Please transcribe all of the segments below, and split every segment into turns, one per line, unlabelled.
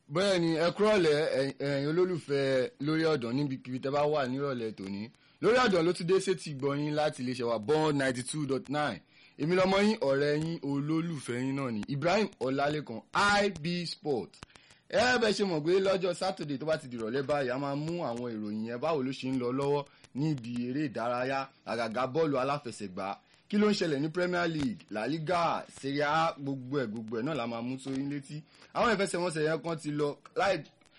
bẹ́ẹ̀ ni ẹ kúrọ̀lẹ́ ẹ̀yin olólùfẹ́ lórí ọ̀dàn níbikíbi tẹ́ bá wà nírọ̀lẹ́ tòní lórí ọ̀dàn ló ti dé sétí gbọ̀yìn láti iléeṣẹ́ wa bond ninety two dot nine èmi lọmọ yín ọ̀rẹ́ yín olólùfẹ́ yín náà ni Ibrahim Ọlálékan IB Sport ẹ bẹ ṣe mọ̀ pé lọ́jọ́ sátidé tó bá ti dìrọ̀lẹ́ báyìí a máa mú àwọn ìròyìn yẹn báwo ló ṣe ń lọ lọ́wọ́ níbi eré ìdárayá àgàgà bọ́ọ̀lù aláfẹsẹ̀gbá kí ló ń ṣẹlẹ̀ ní Premier League La Liga Serie A gbogbo ẹ̀ gbogbo ẹ̀ náà la máa mú sórí létí àwọn ìfẹsẹ̀wọnsẹ̀ yẹn kan ti lọ láì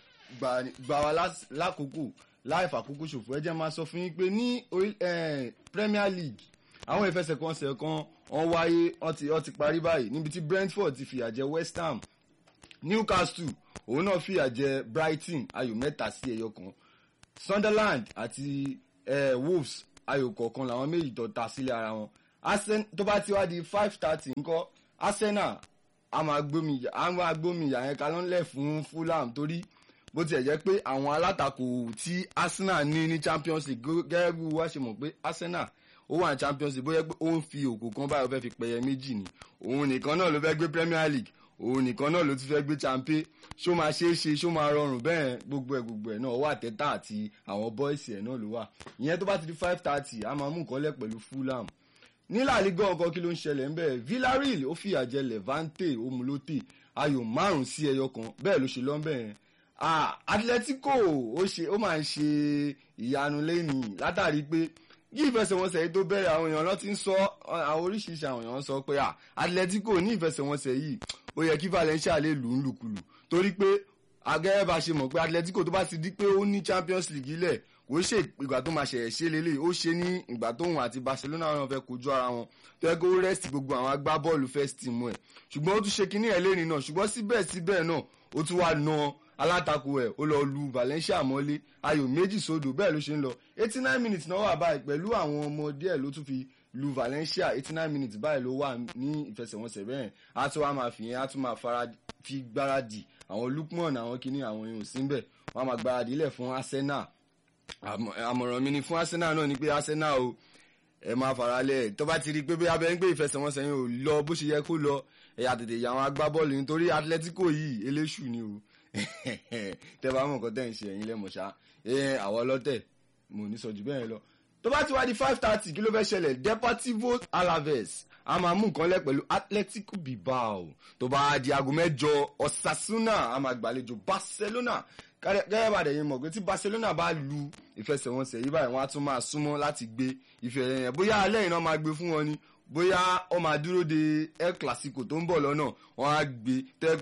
gbà wá lákòókò láì fàkókò ṣòfò ẹ jẹ́ máa sọ fún yín pé ní Premier League àwọn ìfẹsẹ̀wọnsẹ̀ kan wọ́n wáyé wọ́n ti parí báyìí níbi tí Brentford ti fìyà jẹ West Ham Newcastle òun náà fìyà jẹ Brighton ayò mẹ́ta sí ẹyọ kan Sunderland àti eh, Wolves ayò kọ̀ọ̀kan làwọn méjì tó ta sílẹ̀ ara wọn tó bá ti wá di five thirty ńkọ́ Arsenal a máa gbómi ìyà yẹn kalọ́nlẹ̀ fún Fulham torí bó tiẹ̀ jẹ́ pé àwọn alátakò tí Arsenal ní ní Champions League gẹ́gẹ́ bí wá ṣe mọ̀ pé Arsenal ó wà ní Champions League bóyá pé ó ń fi òkò kan báyọ̀ fẹ́ fi pẹ̀yẹ méjì ni òun nìkan náà ló fẹ́ gbé Premier League òun nìkan náà ló ti fẹ́ gbé champion ṣó máa ṣeé ṣe ṣó máa rọrùn bẹ́ẹ̀ gbogbo ẹ̀ gbogbo ẹ̀ náà wà tẹ́tà àti àwọn bọ́ìsì ẹ̀ náà ló wà ìyẹn tó bá ti di five thirty a máa mú nǹkan lẹ̀ pẹ̀lú Fulham ní La Liga ọkọ kí ló ń ṣẹlẹ̀ ń bẹ̀ Villarreal ó fìyà jẹ Levante omulote ayò márùn sí ẹyọ kan bẹ́ẹ̀ ló ṣe lọ́nbẹ̀ yẹn Atletico ó ṣe ó máa ń ṣe ìyanu lẹ́nìí látàrí pé yí ìfẹsẹ̀wọnsẹ̀ yìí tó bẹ̀rẹ̀ àwọn èèyàn lọ ti ń sọ àwọn oríṣiríṣi àwọn èèyàn sọ pé Atletico ní ìfẹsẹ̀wọnsẹ̀ yìí ó yẹ kí Valencia lè lù ú lùkulù torí pé agẹ́rẹ́ bá ṣe mọ̀ pé Atletico tó bá ti di pé ó ní Champions League lẹ̀ kò ṣe ìgbà tó máa ṣẹ̀yẹ̀ ṣe lélẹ̀ ó ṣe ní ìgbà tóun àti Barcelona wọn fẹ́ kojú ara wọn tó yẹ kó rẹ́sì gbogbo àwọn agbábọ́ọ̀lù first team ẹ̀ ṣùgbọ́n ó tún ṣe kínní ẹ̀ lẹ́ni náà ṣùgbọ́n síbẹ̀síbẹ̀ náà ó tún wá na alátakò ẹ̀ ó lọ lu Valencia mọ́lé ayò méjì sódò bẹ́ẹ̀ ló ṣe ń lọ eighty nine minutes náà wà báyìí pẹ̀lú àwọn ọmọdé ẹ̀ ló tún fi lu Valencia eighty nine minutes báyìí ló wà ní ìfẹsẹ̀wọnsẹ̀ bẹ́ẹ̀ á tún wá máa fi yẹn á tún máa fara fi gbáradì àwọn Lukman àwọn kìíní àwọn èèyàn síbẹ̀ wọ́n á máa gbáradì lẹ̀ fún Arsenal àmọ̀ràn mi ni fún Arsenal náà ni pé Arsenal o ẹ máa faralẹ̀ tó bá ti rí i pé bí abẹ́ ń gbé ìfẹsẹ̀wọnsẹ̀ yẹn ò lọ bó ṣe yẹ kó lọ ẹ̀yà tètè yà àwọn agbábọ́ọ̀lù nítorí Atletico yìí eléṣù ni o tẹ́ bá mọ̀ nǹkan tẹ́ ń ṣe ẹ̀yin lẹ́mọ̀ṣá àwọn ọlọ́tẹ̀ mo ní sọ jù bẹ́ẹ̀ lọ tó bá ti wá di five thirty kí ló fẹ́ ṣẹlẹ̀ Deportivo Alaves a máa mú nǹkan lẹ̀ pẹ̀lú Atletico Bilbao tó bá di aago mẹ́jọ Osasuna a máa gbàlejò Barcelona gẹ́gẹ́ bá dẹ̀ yín mọ̀ pé tí Barcelona bá lu ìfẹsẹ̀wọnsẹ̀ yìí báyìí wọ́n á tún máa súnmọ́ láti gbé ìfẹ́ yẹn bóyá alẹ́ iná máa gbé fún wọn ni bóyá ó máa dúró de El Clasico tó ń bọ̀ lọ́nà wọ́n á gbé tẹ́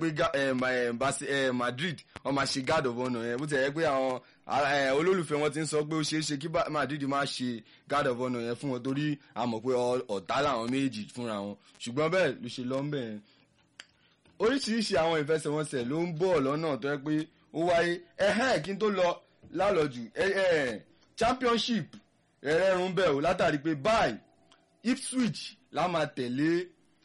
pé Madrid wọ́n máa ṣe guard of honour yẹn bó ti yẹ pé àwọn olólùfẹ́ wọn ti ń sọ pé ó ṣeé ṣe kí Madrid máa ṣe guard of honour yẹn fún wọn torí a mọ̀ pé ọ̀tá làwọn méjì fúnra wọn ṣùgbọ́n bẹ́ẹ̀ ló ṣe lọ́nbẹ̀ yẹn oríṣiríṣi àwọn ìfẹsẹ̀wọnsẹ̀ ló ń bọ̀ lọ́nà tó yẹ pé ó wáyé ẹ̀hẹ́n kí n tó lọ lálọ́jù championship ẹ̀rẹ́rùn bẹ̀ ò látàrí pé báyìí Ipswich la máa tẹ̀lé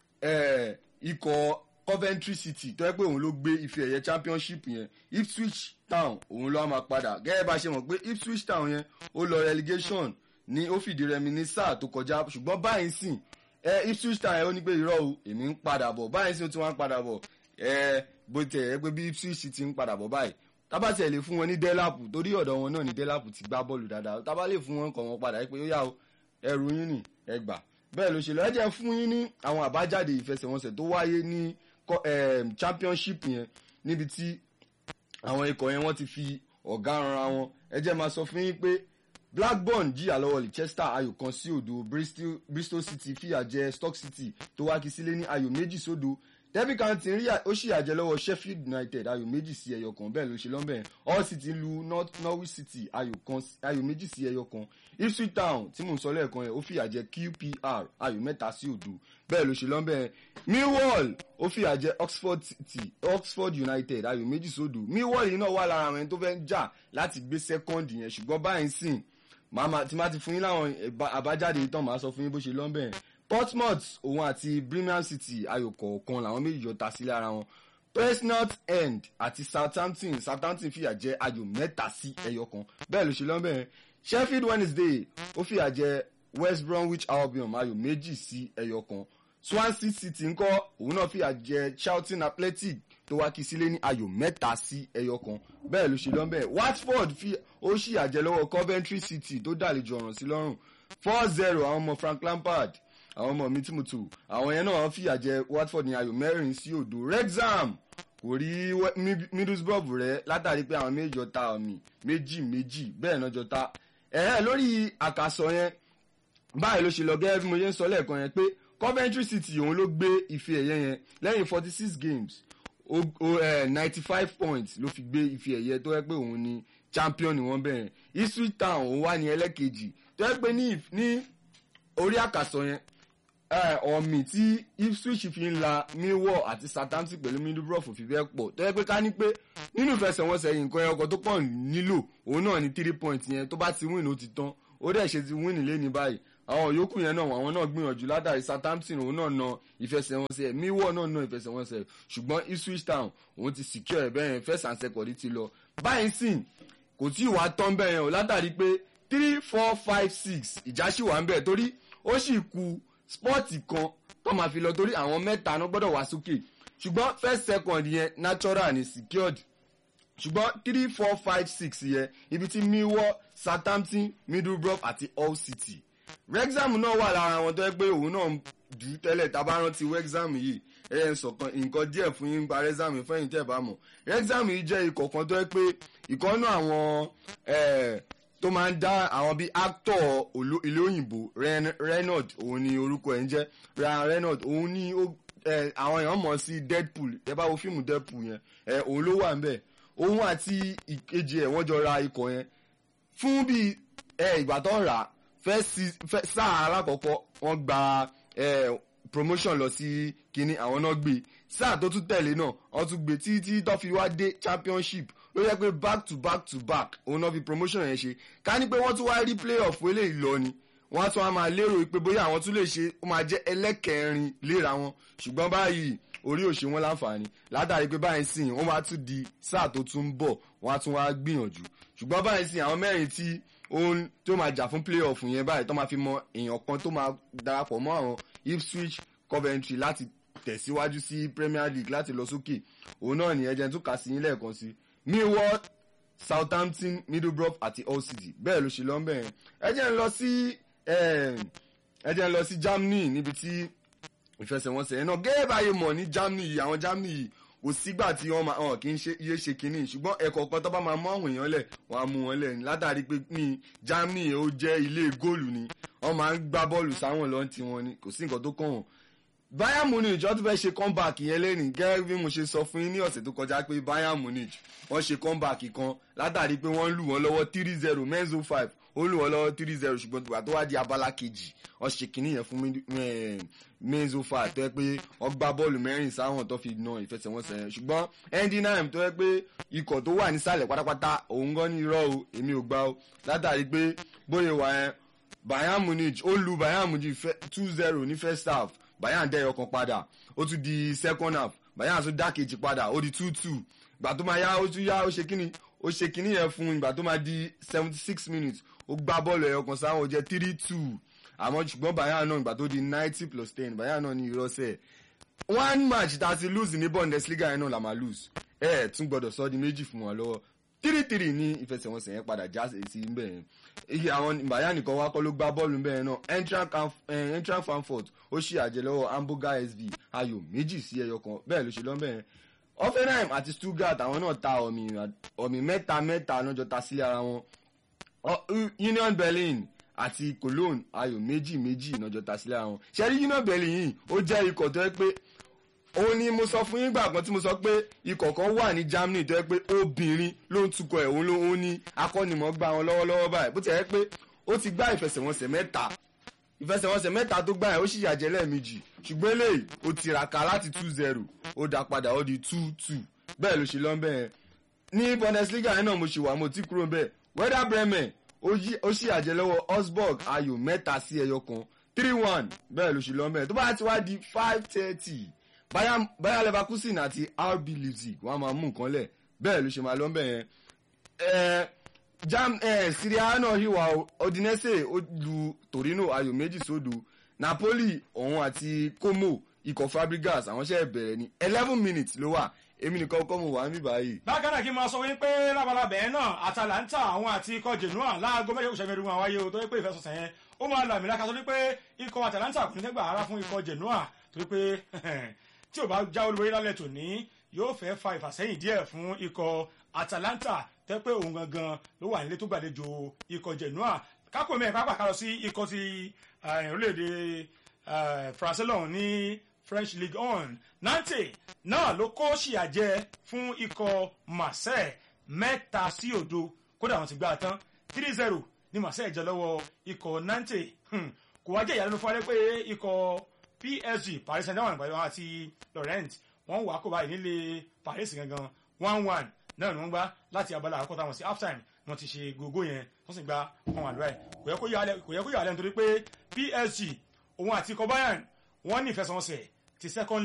ikọ̀ Coventry City tó yẹ pé òun ló gbé ife ẹ̀yẹ championship yẹn Ipswich Town òun ló máa padà gẹ́gẹ́ bá ṣe mọ̀ pé Ipswich Town yẹn ó lọ relegation ní ó fìdí rẹmi ní sáà tó kọjá ṣùgbọ́n báyìí sìn Ipswich Town yẹn ó ní pé irọ́ o èmi ń padà bọ̀ báyìí sìn ó ti wá ń padà bọ̀ bó tẹ̀ ẹ́ pé bí Ipswich ti ń padà bọ̀ báyìí tábà tẹ̀ lè fún wọn ní dẹ́làpù torí ọ̀dọ̀ wọn náà ní dẹ́làpù ti gbá bọ́ọ̀lù dáadáa tábà lè fún wọn kọ̀ wọn padà pé ó yá o ẹrù yín nì ẹ gbà bẹ́ẹ̀ ló ṣe lọ ẹ jẹ́ fún yín ní àwọn àbájáde ìfẹsẹ̀wọnsẹ̀ tó wáyé ní championship yẹn níbi tí àwọn ikọ̀ yẹn wọ́n ti fi ọ̀gá ranra wọn ẹ jẹ́ máa sọ fún yín pé Blackburn jìyà lọ́wọ́ Leicester ayò kan sí òdo Bristol City fìyà jẹ Stoke City tó wá kí sílé ní ayò méjì sódo Derby County rí ó sì àjẹ lọ́wọ́ Sheffield United ayò méjì sí ẹyọ kan bẹ́ẹ̀ ló ṣe lọ́nbẹ̀ Hull City lu Norwich City ayò méjì sí ẹyọ kan Ipswich Town tí mò ń sọ lẹ́ẹ̀kan yẹn ó fìyà jẹ QPR ayò mẹ́ta sí òdo bẹ́ẹ̀ ló ṣe lọ́nbẹ̀ Millwall ó fìyà jẹ Oxford City Oxford United ayò méjì sódò Millwall yìí náà wà lára àwọn ẹni tó fẹ́ jà láti gbé second yẹn ṣùgbọ́n báyìí sìn màmá tí má ti fún yín láwọn àbájáde ìtàn màá sọ fún yín bó ṣe lọ́nbẹ̀ Portsmouth òun àti Birmingham City ayò kọ̀ọ̀kan làwọn méjì jọ ta sílẹ̀ ara wọn Presnott End àti Southampton Southampton fìyà jẹ ayò mẹ́ta sí ẹyọ kan bẹ́ẹ̀ ló ṣe lọ́nbẹ̀ Sheffield Wednesday ó fìyà jẹ West Bromwich Albion ayò méjì sí ẹyọ kan Swansea City ńkọ́ òun náà fìyà jẹ Charlton Athletic tó wá kí sílé ní ayò mẹ́ta sí ẹyọ kan bẹ́ẹ̀ ló ṣe lọ́nbẹ̀ Watford fi ó ṣì àjẹ lọ́wọ́ Coventry City tó dàlejò ọ̀ràn sí lọ́rùn four zero àwọn ọmọ Frank Lampard àwọn ọmọ mi tí mo tù àwọn yẹn náà fìyà jẹ Watford ní ayò mẹ́rin sí òdo Wrexham kò rí Middlesbrough rẹ látàrí pé àwọn méjì ọta ọ̀mì méjì méjì bẹ́ẹ̀ náà jọta ẹ̀ẹ́ lórí àkàsọ yẹn báyìí ló ṣe lọ gẹ́gẹ́ bí mo ṣe ń sọ lẹ́ẹ̀kan yẹn pé Coventry City òun ló gbé ife ẹ̀yẹ yẹn lẹ́yìn forty six games ninety five points ló fi gbé ife ẹ̀yẹ tó yẹ pé òun ni champion ni wọ́n bẹ̀rẹ̀ Ipswich Town òun wà ní ẹlẹ́kejì tó yẹ pé ní orí àkàsọ yẹn ọ̀mì tí Ipswich fi ń la Millwall àti Southampton pẹ̀lú Middlesbrough fi bẹ́ẹ̀ pọ̀ tó yẹ pé ká ní pé nínú ìfẹsẹ̀wọnsẹ̀ yìí nǹkan ẹ̀kọ́ tó pọ̀ nílò òun náà ní three points yẹn tó bá ti win ó ti tán ó dẹ̀ ṣe ti win nílé ní báyìí àwọn yòókù yẹn náà àwọn náà gbìyànjú látàrí Southampton òun náà na ìfẹsẹ̀wọnsẹ̀ Millwall náà na ìfẹsẹ̀wọnsẹ̀ ṣùgbọ́n Ipswich Town òun ti secure ẹ̀ bẹ́ẹ̀ first and second ti lọ báyìí sìn kò tí ì wá tán bẹ́ẹ̀ yẹn o látàrí pé three four five six ìjà sì wà ń bẹ̀ torí ó sì ku spọ́ọ̀tì kan tó máa fi lọ torí àwọn mẹ́ta náà gbọ́dọ̀ wá sókè ṣùgbọ́n first second yẹn natural ni secured ṣùgbọ́n three four five six yẹn ibi tí Millwall Southampton Middlesbrough àti Hull City Wrexham náà wà lára àwọn tó yẹ pé òun náà dù ú tẹ́lẹ̀ tá a bá rántí Wrexham yìí ẹ ẹ sọ̀kan nǹkan díẹ̀ fún yín pa Wrexham fẹ́yìn tẹ́ ẹ bá mọ̀ Wrexham yìí jẹ́ ikọ̀ kan tó yẹ pé ìkọ́nú àwọn tó máa ń dá àwọn bíi actor ilé òyìnbó Reynolds òun ni orúkọ ẹ̀ ń jẹ́ Ryan Reynolds òun ni àwọn èèyàn mọ̀ sí Deadpool ẹ bá wo fíìmù Deadpool yẹn òun ló wà ń bẹ̀ òun àti ìkejì ẹ̀ wọ́n jọ ra ikọ̀ yẹn fún bíi ìgbà tó ń rà á fẹ́ sáà alákọ̀ọ́kọ́ wọ́n gba promotion lọ sí kínní àwọn náà gbé sáà tó tún tẹ̀lé náà wọ́n tún gbé títí tó fi wá dé championship ló yẹ pé back to back to back òun náà fi promotion yẹn ṣe ká ní pé wọ́n tún wá rí playoff eléyìí lọ ni wọ́n á tún wá máa lérò pé bóyá àwọn tún lè ṣe ó máa jẹ́ ẹlẹ́kẹrin léra wọn ṣùgbọ́n báyìí orí òṣè wọn láǹfààní látàrí pé báyìí sìn wọ́n máa tún di sáà tó tún ń bọ̀ wọ́n á tún wá gbìyànjú ṣùgbọ́n báyìí sìn àwọn mẹ́rin tí òun tó máa jà fún playoff yẹn báyìí tó máa fi mọ èèyàn kan tó máa darapọ̀ mọ́ àwọn Ipswich Coventry láti tẹ̀síwájú sí Premier League láti lọ sókè òun náà ní ẹjẹ tó kà sí yín lẹ́ẹ̀kan sí Millwall Southampton Middlesbrough àti Hull City bẹ́ẹ̀ ló ṣe lọ ń bẹ̀rẹ̀ ẹjẹ ń lọ sí ẹjẹ ń lọ sí Germany níbi tí ìfẹsẹ̀wọnsẹ̀ yẹn náà gẹ́gẹ́ báyìí mọ̀ ní Germany yìí àwọn Germany yìí kò sígbà tí wọ́n máa hàn kí n ṣe iye ṣe kínní ṣùgbọ́n ẹ̀kọ́ kan tó bá máa mú àwọn èèyàn lẹ̀ wọ́n á mú wọn lẹ̀ látàrí pé ní Germany ó jẹ́ ilé góòlù ni wọ́n máa ń gbá bọ́ọ̀lù sáwọn lọ́n ti wọn ni kò sí nǹkan tó kàn wọ́n. Bayern Munich wọ́n tún fẹ́ ṣe comeback yẹn lẹ́nìí gẹ́gẹ́ bí mo ṣe sọ fún yín ní ọ̀sẹ̀ tó kọjá pé Bayern Munich wọ́n ṣe comeback kan látàrí pé wọ́n lù wọ́n lọ́wọ́ three zero menzo five ó lù wọ́n lọ́wọ́ three zero ṣùgbọ́n tìgbà tó wá di abala kejì wọ́n ṣe kínní yẹn fún menzo five tó yẹ pé wọ́n gbá bọ́ọ̀lù mẹ́rin sáwọn tó fi na ìfẹsẹ̀wọnsẹ̀ yẹn ṣùgbọ́n endinheim tó yẹ pé ikọ̀ tó wà nísàlẹ̀ pátápátá òun gan ní irọ́ o èmi ò gbà o látàrí pé bóyá wà yẹn Bayern Munich ó lu Bayern Munich two zero ní first half Bayern dẹ́ ọkàn padà ó tún di second half Bayern tún dá kejì padà ó di two two ìgbà tó máa yá ó tún yá ó ṣe kíni ó ṣe kíni yẹn fún ìgbà tó máa di seventy six minutes ó gbá bọ́ọ̀lù ẹ̀yọ kan sáwọn ó jẹ́ three two àmọ́ ṣùgbọ́n Bayern náà ìgbà tó di ninety plus ten Bayern náà ní ìrọ́sẹ̀ one match tá a ti lose ní Bundesliga yẹn náà la máa lose ẹ ẹ tún gbọ́dọ̀ sọ di méjì fún wọn lọ́wọ́ three three ní ìfẹsẹ̀wọnsẹ̀ yẹn padà já sí nbẹ̀ yẹn iye àwọn Bayern nìkan wá kọ́ ló gbá bọ́ọ̀lù nbẹ̀ yẹn náà Eintracht Frankfurt ó ṣì àjẹ lọ́wọ́ Hamburger SV ayò méjì sí ẹyọ kan bẹ́ẹ̀ ló ṣe lọ́nbẹ̀ yẹn Hoffenheim àti Stuttgart àwọn náà ta ọ̀mì mẹ́ta mẹ́ta lọ́jọ́ ta sílé ara wọn Union Berlin àti Cologne ayò méjì méjì lọ́jọ́ ta sílé ara wọn ṣẹ́rí Union Berlin yìí ó jẹ́ ikọ̀ tó yẹ pé òun ni mo sọ fún yín gbà kan tí mo sọ pé ikọ̀ kan wà ní Germany tó yẹ pé obìnrin ló ń tukọ̀ ẹ̀ òun ló ń ní akọ́nimọ̀ọ́gbà wọn lọ́wọ́lọ́wọ́ báyìí bó ti yẹ pé ó ti gbá ìfẹsẹ̀wọnsẹ̀ mẹ́ta ìfẹsẹ̀wọnsẹ̀ mẹ́ta tó gbá ẹ̀ ó sì yàjẹ́ lẹ́ẹ̀mejì ṣùgbọ́n eléyìí ó tiraka láti two zero ó dá padà ó di two two bẹ́ẹ̀ ló ṣe lọ́n bẹ́ẹ̀ ní Bundesliga yẹn náà mo ṣì wà mo ti kúrò bẹ́ẹ̀ Werder Bremen ó sì yàjẹ́ lọ́wọ́ Augsburg ayò mẹ́ta sí ẹyọ kan three one bẹ́ẹ̀ ló ṣe lọ́n bẹ́ẹ̀ tó bá ti wá di five thirty Bayern Bayer Leverkusen àti RB Leipzig wọ́n á máa mú nǹkan lẹ̀ bẹ́ẹ̀ ló ṣe máa lọ́n bẹ́ẹ̀ yẹn jam eh, Syria náà hìwà Udinese ó lu Torino ayò méjì sódò Napoli òun àti Como ikọ̀ Fabregas àwọn ṣe bẹ̀rẹ̀ ní eleven minutes ló wà èmi nìkan kọ́ mo wà ń bí báyìí.
bákan náà kí n máa sọ wípé lábalábẹ́ náà Atalanta àwọn àti ikọ̀ Genoa láago mẹ́jọ kò sẹ́mi ẹ̀rùn àwáyé o tó yẹ pé ìfẹsọ̀sẹ̀ yẹn ó máa lọ àmì lákàtọ́ torí pé ikọ̀ Atalanta kò ní fẹ́ gbà ara fún ikọ̀ Genoa torí pé tí ò bá já olúborí lálẹ́ tòní yóò fẹ́ fa ìfàsẹ́yìn díẹ̀ fún ikọ̀ Atalanta tẹ́ pé òun gangan ló wà nílé tó gbàlejò ikọ̀ Genoa kákò mẹ́rin pápá ká lọ sí ikọ̀ ti orílẹ̀-èdè France lọ́hùn ní French League One Nantes náà ló kó ṣìyàjẹ fún ikọ̀ Marseille mẹ́ta sí òdo kódà wọ́n ti gbá a tán three zero ní Marseille jẹ lọ́wọ́ ikọ̀ Nantes kò wá jẹ́ ìyàlẹ́nu fún wa pé ikọ̀ PSG Paris Saint-Germain pẹ̀lú àwọn àti Laurent wọ́n wà kó báyìí nílé Paris gangan one one náà ni wọ́n gbá láti abala àkọ́kọ́ táwọn sí half time wọ́n ti ṣe gbogbo yẹn wọ́n sì gba one one báyìí kò yẹ kó yà á lẹ́nu torí pé PSG òun àti ikọ̀ Bayern wọ́n ní ìfẹsẹ̀wọnsẹ̀ ti second